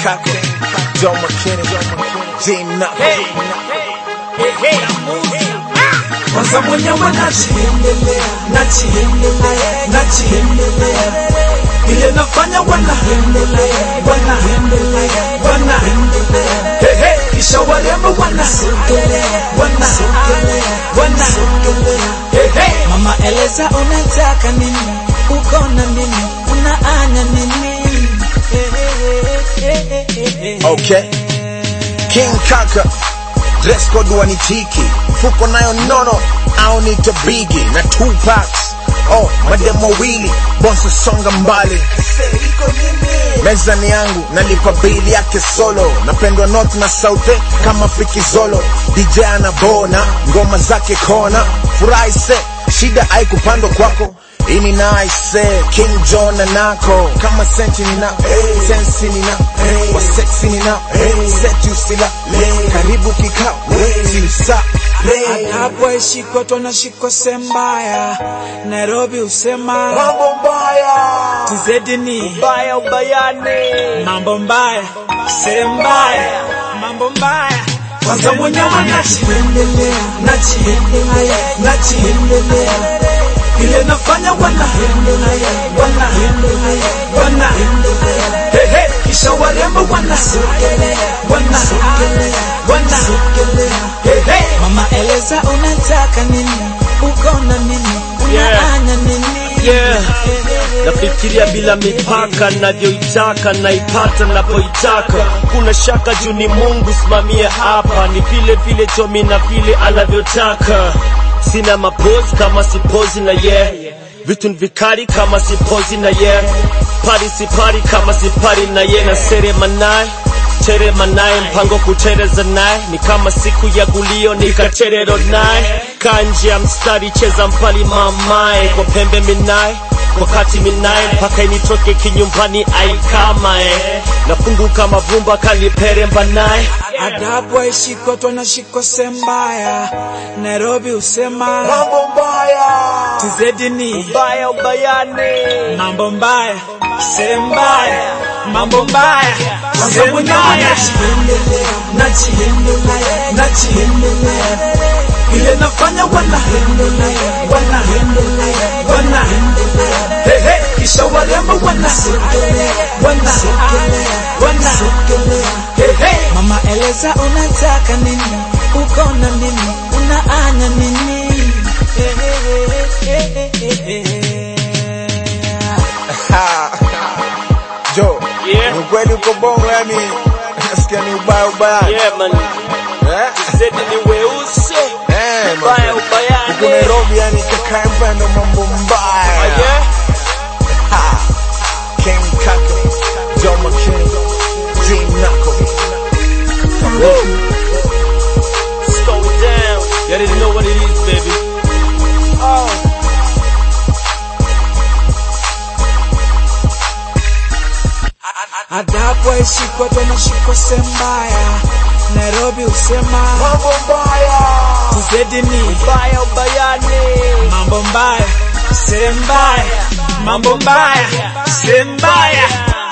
Kaka, Joe McKinney, Gene Knuckles. kwanza mwenyewe najiendelea najiendelea najiendelea vile nafanya wanaendelea wanaendelea wanaendelea Hey, hey, kisha warembo wanasogelea wanasogelea wanasogelea Hey, hey. Mama eleza unataka nini, uko na nini, unaanya nini? Okay. King Kaka, dress code wanitiki, fuko nayo nono, au nita bigi na two packs. Oh, mademo wawili, bonso songa mbali. Meza ni yangu, nalipa bili yake solo. Napendwa north na south eh, kama fikizolo. DJ anabona, ngoma zake kona. Furahi se, shida haikupandwa kwako. Ini nice, eh, King John na nako kama senti nina hey, sensi nina hey, wa sexy nina hey, set usila hey, karibu kikao hey, sa hey. hapo ishikwa tonashikwa sembaya nairobi usema Mambo mbaya tizedi ni Ubaya ubayane mambo mbaya sembaya mambo mbaya kwanza mwenyewe najiendelea najiendelea najiendelea vile nafanya wanaendelea wanaendelea wanaendelea Hey, hey, kisha warembo wanasogelea wanasogelea wanasogelea Hey, hey. Mama eleza unataka nini, uko na nini, unaanya nini? Yeah. nafikiria bila mipaka navyoitaka naipata napoitaka kuna shaka juu ni mungu simamie hapa ni vile vile chomi na vile anavyotaka sina mapozi kama sipozi na ye yeah. vitu ni vikali kama sipozi na ye yeah. pari sipari kama sipari na ye na serema naye terema naye mpango kutereza naye ni kama siku ya gulio nikaterero naye kanje ya mstari cheza mpali mamae kwa pembe minaye wakati minaye mpaka initoke kinyumbani aikamae nafunguka mavumba kaliperemba naye adabu aishikwa twanashikwa sembaya nairobi usema Mambo mbaya tizedi ni ubaya ubayane mambo mbaya sembaya mambo mbaya kwanza mwenyewe najiendelea najiendelea najiendelea vile nafanya wanaendelea wanaendelea wanaendelea Hey, hey, kisha warembo wanasogelea wanasogelea wanasogelea Hey, hey. Mama eleza unataka nini, uko na nini, unaanya nini? Joe, Yeah. ni ukweli uko bongo yani nasikia ni ubaya ubaya yeah man eh? zedi ni weusi Eh, ubaya man. Huko ubayane Nairobi yani kakae mpendo mambo mbaya yeah. Ha. King Kaka, Joe McKinney, Gene Knuckles. slow it down you already know what it is baby oh adabu aishikwa twanashikwa sembaya nairobi usema Mambo mbaya tizedi ni ubaya ubayane mambo mbaya sembaya mambo mbaya sembaya